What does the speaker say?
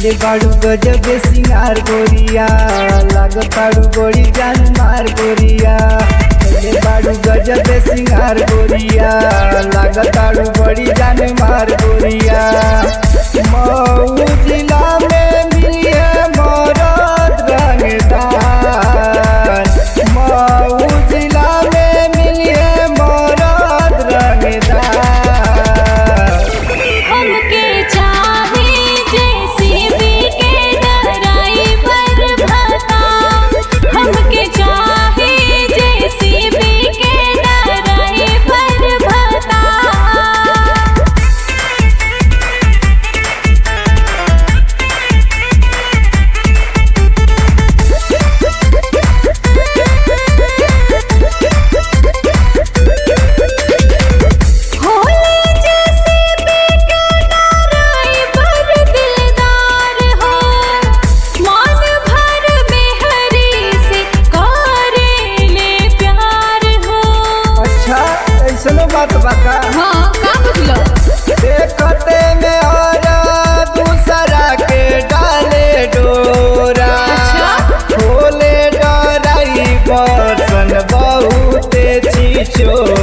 कैले बाड़ू गजब सिंगार गोरिया लागताड़ू बड़ी जान मार गोरिया कैले बाड़ू गजब सिंगार गोरिया लागताड़ू बड़ी जान मार गोरिया मऊ जिला में मिलिए मरद रंगदार मऊ जिला में मिलिए मरद रंगदार हमके चाहे जेसीबी के ड्राइवर भता हमके चाहे जेसीबी के ड्राइवर भता होले जैसे बेकरार पर दिलदार हो मान भर बेहरी से करेले प्यार हो अच्छा ऐसनो बात बाका हाँ का बुझलो देखते में और दूसरा के डाले डोरा अच्छा। खोले डराई बर्तन बहुते चीचो